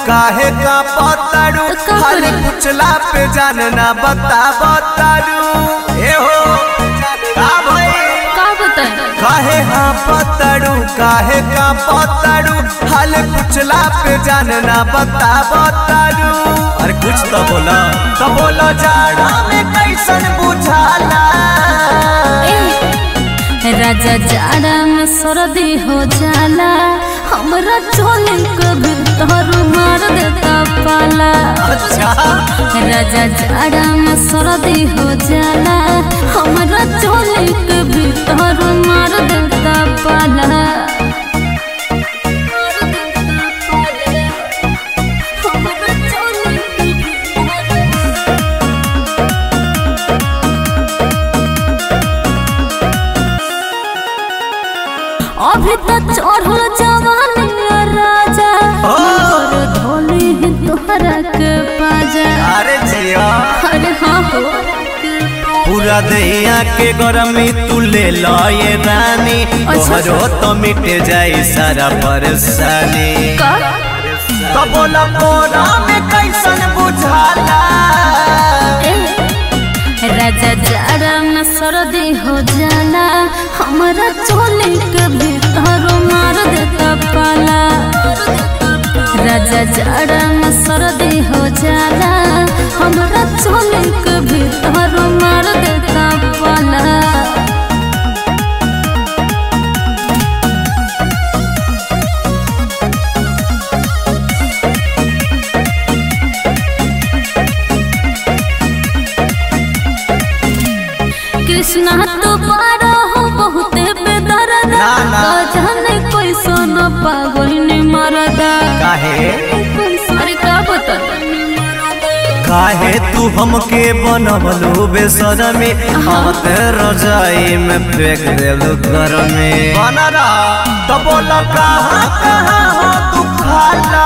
काहे का पतारू का खाली करी? पुछला पे जानना बता बतारू ए हो का भई का बताए काहे हाँ पतारू काहे का पतारू खाली पुछला पे जानना बता बतारू अरे कुछ तो बोला तो बोलो जाड़ा में कैसन बुझाला ए, राजा जाड़ा में सर्दी हो जाला हमरा चोली के भीतर मार देता पाला अच्छा राजा जाड़ा में सर्दी हो जाला हमरा चोली के भीतर मार देता पाला हमरा चोली के भीतर अभी तक चढ़ल जवानी राजा और धोली ही तोहरा के पाजा अरे जिया अरे हाँ हो पूरा दैया के गरमी तू ले लो ये रानी अच्छा। तोहरो तो मिट जाई सारा परेशानी का तो बोला कोरा में कैसन बुझाला ए, राजा जाड़ा में सर्दी हो जाला हमारा चोली के भीतर मार देता पाला राजा जाड़ा में सर्दी हो जाला हमारा चोली के भीतर मार देता पाला कृष्णा तो पारो हो बहुते बेदर्द ना, ना। जाने कोई सोना पागल ने मरदा काहे अरे का बता काहे तू हमके बनवलू बेसरमी हम ते रजाई में फेंक देलू घर में बनरा तो बोला कहाँ कहाँ हो तू खाला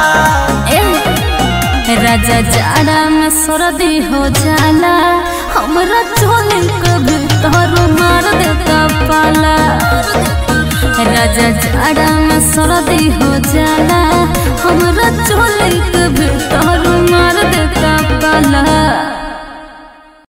ए राजा जाड़ा में सर्दी हो जाला हमरा चोली के भीतर मार देता पाला राजा जाड़ा में सर्दी हो जाला हमरा चोली के भीतर मार देता पाला